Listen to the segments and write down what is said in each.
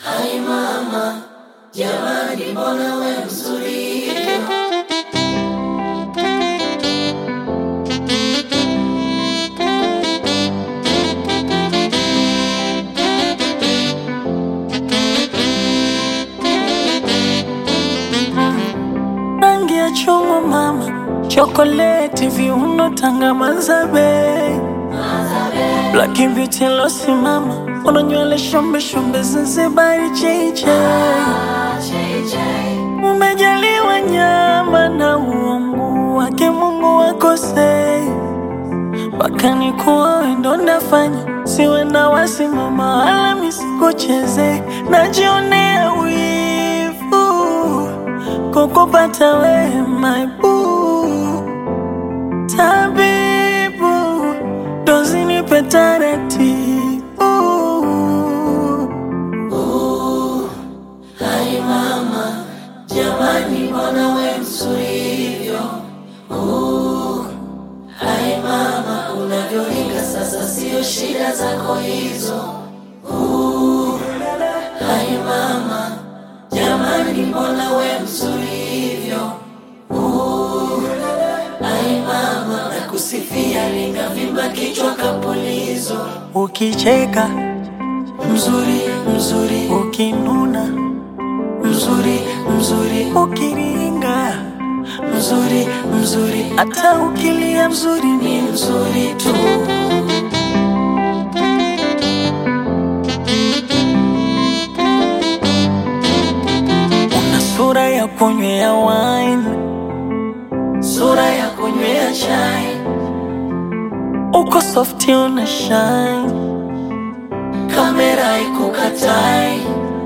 Hai mama, jamani, mbona we mzuri hivyo? rangi ya chungwa mama, chokoleti, viuno, tanga, mazabe, black beauty losimama, una nywele shombe shombe, Zanzibari cheche, umejaliwa nyama na uungu wake Mungu wakosei mpaka nikuwa wendo ndafanya siwe na wasimama wala misikucheze, najionea wivu kukupata we my boo, tabibu dozi nipe taratibu Hai mama, jamani, mbona we mzuri hivyo? Uh, Hai mama, unavyoringa sasa, sio shida zako hizo. Uh, Hai mama, jamani, mbona we mzuri hivyo? Uh, Hai mama, nakusifia, ringa vimba kichwa kapulizo. ukicheka Mzuri, mzuri, ukinuna mzuri, mzuri, ukiringa mzuri, mzuri, hata ukilia mzuri ni ni mzuri tu. una sura ya kunywea wine Sura ya kunywea chai, uko softi una shine kamera ikukatai,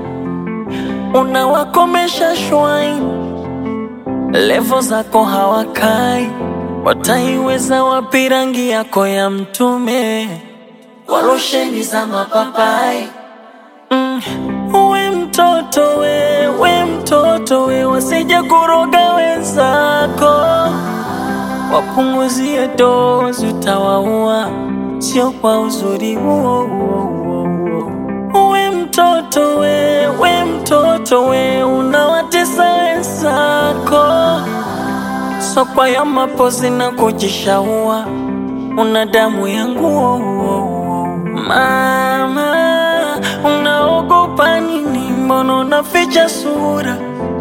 unawakomesha shwine levo zako hawakai wataiweza wapi rangi yako ya mtume kwa losheni za mapapai. mm. we mtoto we we mtoto we wasije kuroga wenzako wapunguzie dozi utawaua sio kwa uzuri huo huo huo huo we mtoto we we mtoto we unawatesa wenzako sokwa ya mapozi na kujishaua una damu yangu mama unaogopa nini mbona unaficha sura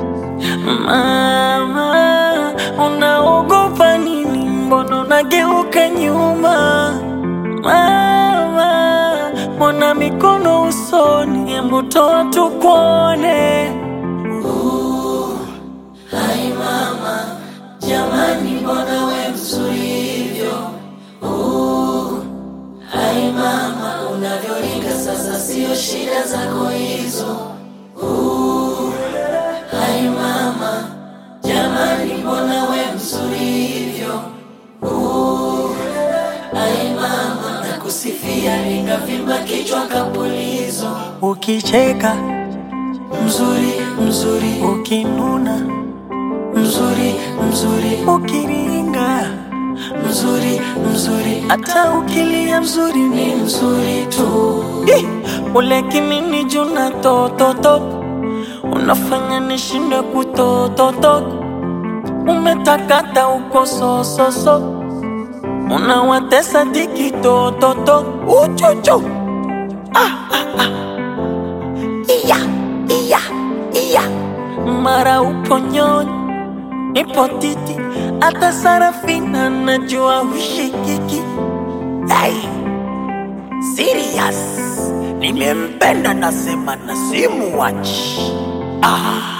mama unaogopa nini mbona unageuka nyuma mama mbona mikono usoni hebu toa tukuone Hai mama, jamani, mbona we mzuri hivyo? Uh, Hai mama, unavyoringa sasa, sio shida zako hizo. Uh, Hai mama, jamani, mbona we mzuri hivyo? Uh, Hai mama, nakusifia, ringa vimba kichwa kapulizo. ukicheka Mzuri, mzuri, ukinuna mzuri, mzuri, ukiringa mzuri, mzuri, hata ukilia mzuri ni ni mzuri tu. Ih, ule kinini juna tototo unafanya nishinde kutototo umetakata uko sososo unawatesa diki tototo uchuchu iya iya iya mara upo nyonyi nipo titi hata sarafina najua hushikiki hey. Serious. Nimempenda nasema na simuwachi. Ah.